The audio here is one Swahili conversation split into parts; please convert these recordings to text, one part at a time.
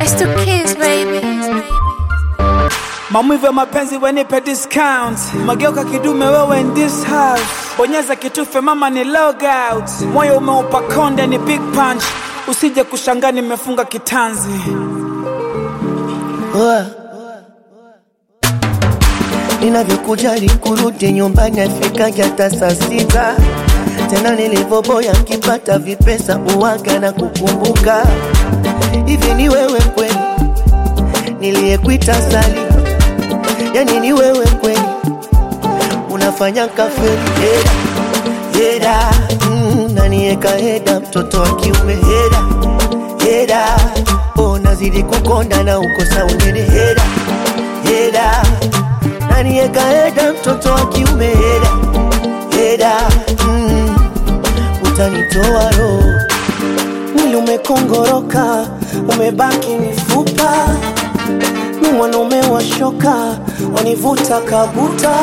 It's the kids, baby. Maumivu ya mapenzi wenipe discount. Mageuka kidume wewe in this house. Bonyeza kitufe mama ni log out. Moyo umeupa konde ni big punch. Usije kushangaa nimefunga kitanzi. Oa. Ninavyokujali kurudi nyumbani afikaje hata saa sita tena nilivyoboya nkipata vipesa uwaga na kukumbuka hivi ni wewe kweli niliyekuita sali yani ni wewe kweli unafanya kafeli heda heda mm, nanieka heda mtoto wa kiume heda heda oh, nazidi kukonda na ukosa unene heda heda nanieka heda mtoto wa kiume heda heda mm, utanitoa roho mwili umekongoroka umebaki mifupa ni mwanaume wa shoka wanivuta kabuta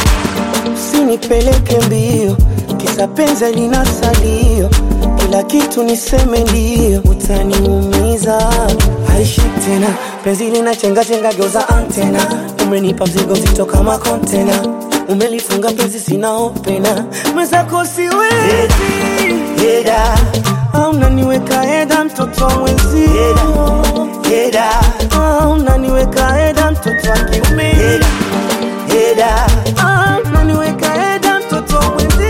usinipeleke mbio kisa penzi lina salio kila kitu niseme ndio utaniumiza haishi tena penzi lina chenga chenga geuza antena umenipa mzigo mzito kama kontena umelifunga penzi sina opena mwenzako siwezi heda au unaniweka heda mtoto wa mwenzio heda au unaniweka heda mtoto wa kiume heda heda au unaniweka heda mtoto wa mwenzio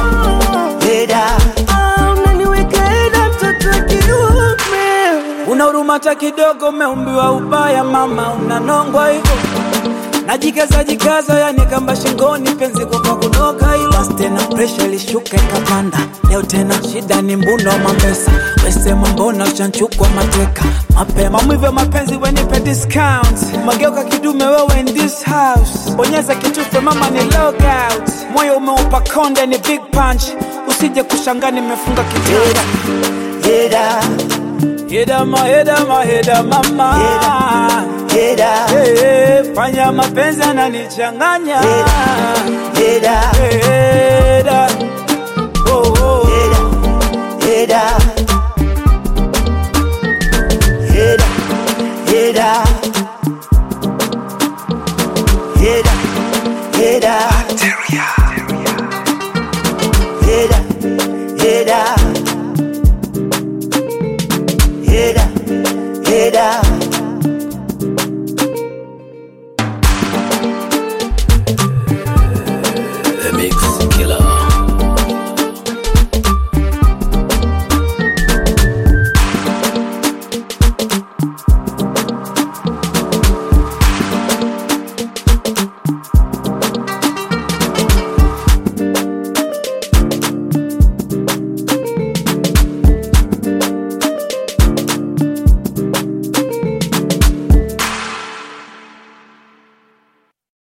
heda au unaniweka heda mtoto wa kiume Una huruma hata kidogo, umeumbiwa ubaya mama, unanongwa hivyo najikaza jikaza, yani kamba shingoni, penzi kwa kunoka hilo. Basi tena presha ilishuka ikapanda, leo tena shida ni mbuno wa mapesa, wesema mbona uchanchukwa mateka mapema. Maumivu ya mapenzi wenipe discount, mageuka kidume wewe in this house, bonyeza kitufe mama ni log out, moyo umeupa konde ni big punch, usije kushangaa nimefunga kitanda. heda Heda ma heda ma heda mama heda Hey, fanya mapenzi ananichanganya heda Heda oh, oh. heda heda heda heda heda heda heda heda heda